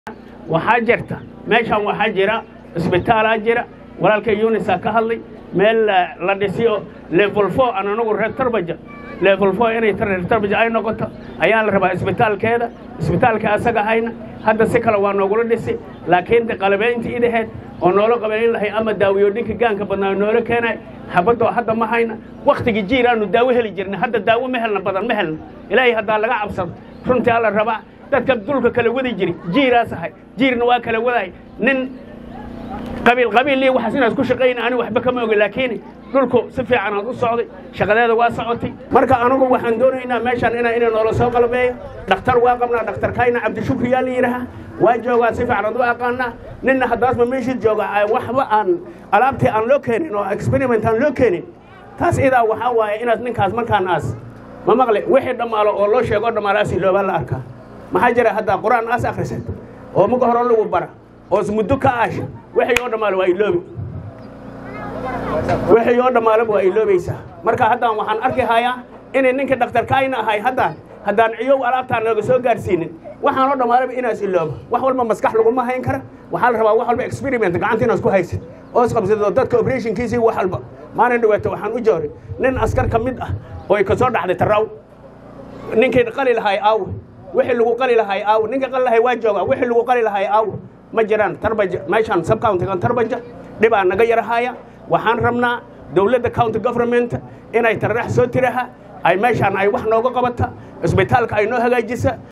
waxaa jirta meeshaan waxaa jira isbitaalaa jira walaalka yunisaa ka hadlay meel la dhisiyo level four aan anagu reer tarbaja level four inay reer tarbaja ay noqoto ayaa la rabaa isbitaalkeeda isbitaalka asaga hayna hadda si kale waa noogula dhisi laakiin de qalabayntii idaheed oo noola qabayn lahay ama daawiyooyinka gaanka badnaa noola keenay xabadoo hadda ma hayna wakhtigii jiir aanu daawo heli jirnay hadda daawo ma helna badan ma helna ilaahay haddaa laga cabsado runtii alla rabaa dadka dulka kala wadi jiri jiiraas ahay jiirna waa kala wadahay nin qabiil qabiil iyo waxaas inaad ku shaqayna ani waxba kama ogi laakiin dhulku si fiican aad u socday shaqadeeda waa socotay marka anagu waxaan doonaynaa meeshaan ina ina noola soo qalbeeyo dhakhtar waa qabnaa dhakhtarkayna cabdishukri yaa la yidhaahaa waa joogaa si fiican aad u aqaanaa ninna haddaasba meeshii jooga waxba aan alaabtii aan loo keenin oo experiment aan loo keenin taas idaa waxaa waaye inaad ninkaas markaan aas ma maqle wixii dhammaalo oo loo sheego dhammaalaas iloobaa la arkaa maxaa jira haddaa qur-aan aas akhrisad oo maga hore lagu bara oo muddo ka aasha wixii oo dhammaalo waa iloobi wixii oo dhammaalaba waa iloobaysaa marka haddaan waxaan arki hayaa inay ninkii dhakhtarkaayna ahay haddaan haddaan ciyow alaabtaan looga soo gaarsiinin waxaan oo dhammaalaba inaas ilooba wax walba maskax laguma hayn kara waxaa la rabaa wax walba experiment gacanta inaas ku haysid oo isqabsado dadka operationkiisii wax walba maalin dhawaato waxaan u jooray nin askar ka mid ah oo ay ka soo dhaxday taraaw ninkii qali lahay aawe wixii lagu qali lahay aawe ninkii qali lahay waa joogaa wixii lagu qali lahay aawe ma jiraan tarbaja meeshaan subcountigan tarbaja dhibaa naga yarahaya waxaan rabnaa dowladda county government inay tarax soo tiraha ay meeshaan ay wax nooga qabata isbitaalka ay noo hagaajisa